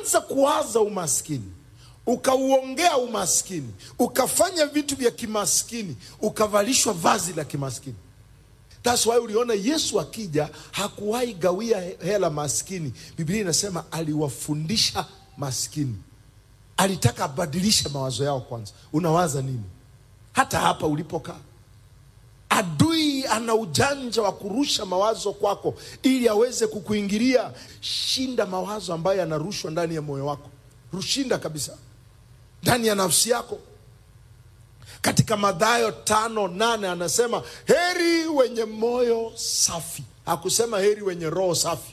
ukianza kuwaza umaskini ukauongea umaskini ukafanya vitu vya kimaskini ukavalishwa vazi la kimaskini That's why uliona Yesu akija hakuwahi gawia hela maskini. Biblia inasema aliwafundisha maskini, alitaka abadilishe mawazo yao kwanza. Unawaza nini? Hata hapa ulipokaa, adui ana ujanja wa kurusha mawazo kwako ili aweze kukuingilia. Shinda mawazo ambayo yanarushwa ndani ya moyo wako, rushinda kabisa ndani ya nafsi yako katika Mathayo tano nane anasema heri wenye moyo safi. Hakusema heri wenye roho safi.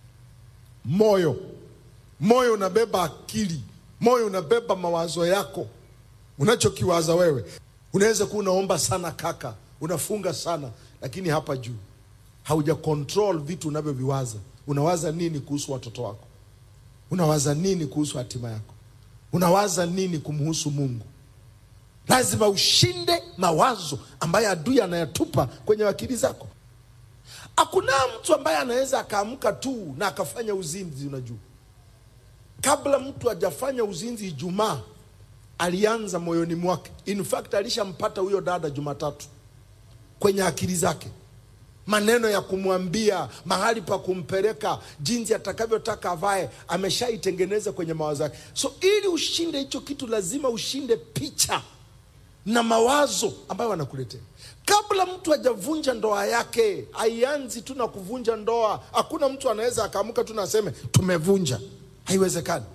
Moyo, moyo unabeba akili, moyo unabeba mawazo yako, unachokiwaza wewe. Unaweza kuwa unaomba sana kaka, unafunga sana, lakini hapa juu hauja control vitu unavyoviwaza. Unawaza nini kuhusu watoto wako? Unawaza nini kuhusu hatima yako? Unawaza nini kumhusu Mungu? Lazima ushinde mawazo ambayo adui anayatupa kwenye akili zako. Hakuna mtu ambaye anaweza akaamka tu na akafanya uzinzi. Unajua, kabla mtu hajafanya uzinzi Ijumaa alianza moyoni mwake. In fact alishampata huyo dada Jumatatu kwenye akili zake, maneno ya kumwambia, mahali pa kumpeleka, jinsi atakavyotaka avae, ameshaitengeneza kwenye mawazo yake. So ili ushinde hicho kitu, lazima ushinde picha na mawazo ambayo wanakuletea. Kabla mtu hajavunja ndoa yake, haianzi tu na kuvunja ndoa. Hakuna mtu anaweza akaamka tu na aseme tumevunja, haiwezekani.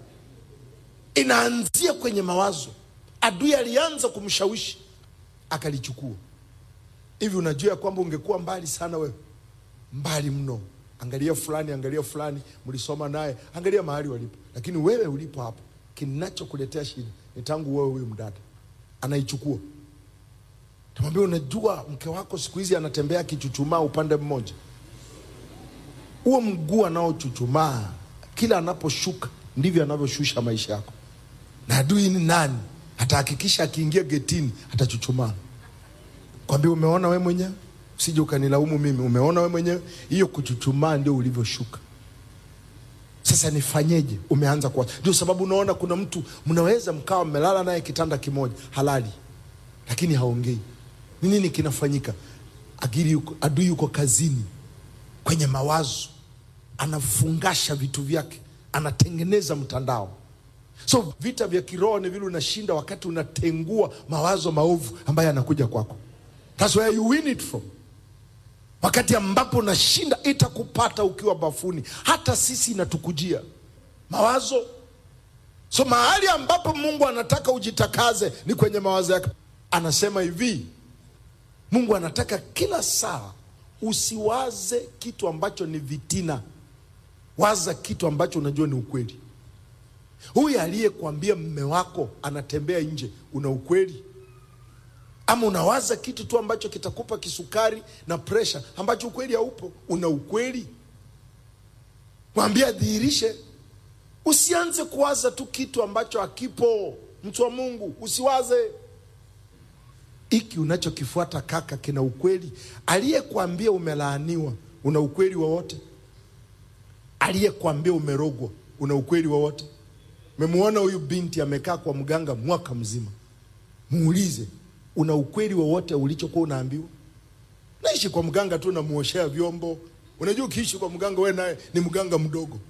Inaanzia kwenye mawazo. Adui alianza kumshawishi akalichukua. Hivi unajua kwamba ungekuwa mbali sana wewe, mbali mno. Angalia fulani, angalia fulani, mlisoma naye, angalia mahali walipo, lakini wewe ulipo hapo, kinachokuletea shida ni tangu wewe huyu mdada anaichukua tamwambia, unajua mke wako siku hizi anatembea akichuchumaa upande mmoja. Huo mguu anaochuchumaa kila anaposhuka ndivyo anavyoshusha maisha yako. Na adui ni nani? Atahakikisha akiingia getini atachuchumaa. Kwambia, umeona we mwenyewe, usije ukanilaumu mimi. Umeona we mwenyewe, hiyo kuchuchumaa ndio ulivyoshuka. Sasa nifanyeje? Umeanza kuwa. Ndio sababu unaona kuna mtu mnaweza mkawa mmelala naye kitanda kimoja halali, lakini haongei. Ni nini kinafanyika? Agili yuko, adui yuko kazini kwenye mawazo, anafungasha vitu vyake, anatengeneza mtandao. So vita vya kiroho ni vile unashinda wakati unatengua mawazo maovu ambayo yanakuja kwako. That's where you win it from wakati ambapo unashinda itakupata ukiwa bafuni. Hata sisi inatukujia mawazo. So mahali ambapo Mungu anataka ujitakaze ni kwenye mawazo yake. Anasema hivi, Mungu anataka kila saa usiwaze kitu ambacho ni vitina, waza kitu ambacho unajua ni ukweli. Huyu aliyekwambia mme wako anatembea nje, una ukweli ama unawaza kitu tu ambacho kitakupa kisukari na presha ambacho ukweli haupo? Una ukweli? Mwambie adhihirishe. Usianze kuwaza tu kitu ambacho hakipo. Mtu wa Mungu, usiwaze hiki unachokifuata. Kaka, kina ukweli? Aliyekwambia umelaaniwa, una ukweli wowote? Aliyekwambia umerogwa, una ukweli wowote? Memwona huyu binti amekaa kwa mganga mwaka mzima, muulize una ukweli wowote ulichokuwa unaambiwa? Naishi kwa mganga tu, namuoshea vyombo. Unajua, ukiishi kwa mganga, we naye ni mganga mdogo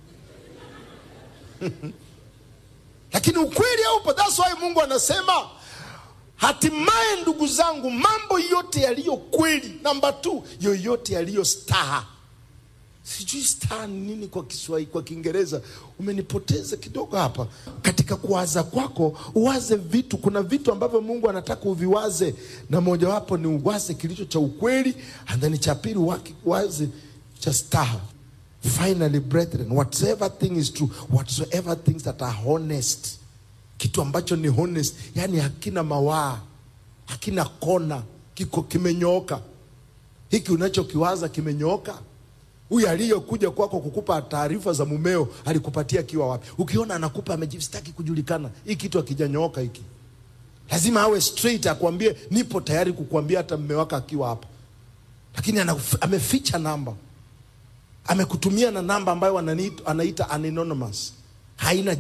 lakini ukweli haupo. That's why Mungu anasema hatimaye, ndugu zangu, mambo yote yaliyo kweli, namba tu, yoyote yaliyo staha. Sijui staha ni nini kwa Kiswahili, kwa Kiingereza umenipoteza kidogo hapa. Katika kuwaza kwako uwaze vitu, kuna vitu ambavyo Mungu anataka uviwaze, na mojawapo ni uwaze kilicho cha ukweli, and then cha pili uwaze cha staha. Finally brethren, whatsoever thing is true, whatsoever things that are honest, kitu ambacho ni honest, yani hakina mawaa, hakina kona, kiko kimenyooka. Hiki unachokiwaza kimenyooka. Huyu aliyekuja kwako kukupa taarifa za mumeo alikupatia akiwa wapi? Ukiona anakupa amejistaki kujulikana, hii kitu akijanyooka hiki, lazima awe straight, akwambie nipo tayari kukuambia hata mme wako akiwa hapa, lakini ameficha namba, amekutumia na namba ambayo anaita anonymous, haina